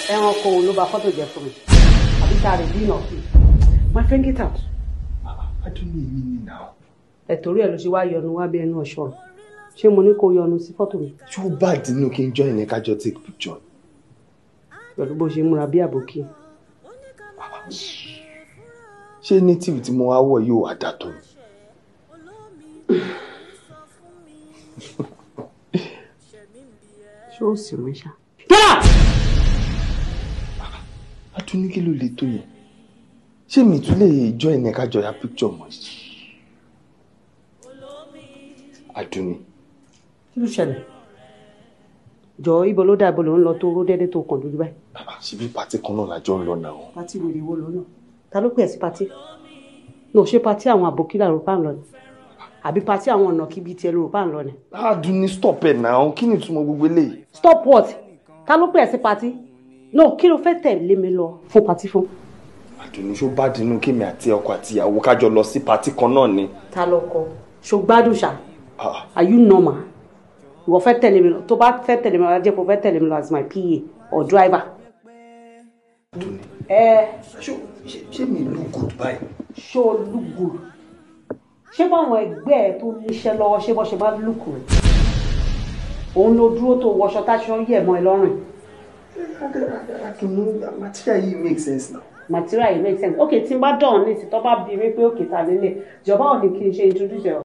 ẹranko wo ló ba fọ́tò jẹ́ fún mi àbí tá a rè bí ìnàkí my friend get out. adúlé mi ni náà. ẹ torí ẹ ló ṣe wá yọnu wá bí ẹnu ọ̀ṣọ́ ṣé mo ní kó yọnu sí fọ́tò mi ṣé ó bá dínú kí n join ẹ kájọ take picture. pẹ̀lú bó ṣe múra bí àbòkí. ṣé native tí mo wá wọ̀ yóò wá dà tó ni. ṣé ó sì rí ṣá. yálà adúní kí ló lè tó yẹn ṣé mi tún lè join ẹ kájọ ya picture mọ́ adúní kí ló ṣẹlẹ̀ jọ ibo ló dà ibo ló ń lọ tó ró déédéé tó kàn dúdú báyìí. ṣebí pàtí kan náà lájọ ń lọ náà. pati wèrè wo ló náà ta ló pè ẹ́ sí pati no ṣé pati àwọn àbòkílà ló bá ń lọ ni àbí pati àwọn ọ̀nà kíbi tiẹ̀ ló bá ń lọ ni. adúní stop ẹ náà kí ni ìtumọ̀ gbogbo eléyìí. stop what ta ló pè ẹ́ sí pati no kí ló fẹ́ tẹ̀lé mi lọ fún pati fún. adúní ṣó bá dínú kémi àti ọkọ àti ìyàwó kájọ lọ sí pàtí kan náà ni. ta ló kọ ṣògbádùn ṣá Ah, are you normal ìwọ fẹ́ tẹ̀lé mi lọ tó bá fẹ́ tẹ̀lé mi lọ ajẹ́ kó fẹ́ tẹ̀lé mi lọ as my pa or driver. adúní ẹ ṣó ṣé ṣé mi look good báyìí. ṣó o look good ṣé báwọn ẹgbẹ́ ẹ tó níṣẹ́ lọ́wọ́ ṣé bọ́ ṣe bá look rẹ̀ òun ló dúró tó wọṣọ táṣọ yẹ̀ mọ́ ẹ lọ́rùn adúní material yìí make sense now. material yìí make sense ok tí n bá dán ní ìsìn tó bá bí mi pé òkè ta nílé ìjọba ò ní kí n ṣe introduce ẹ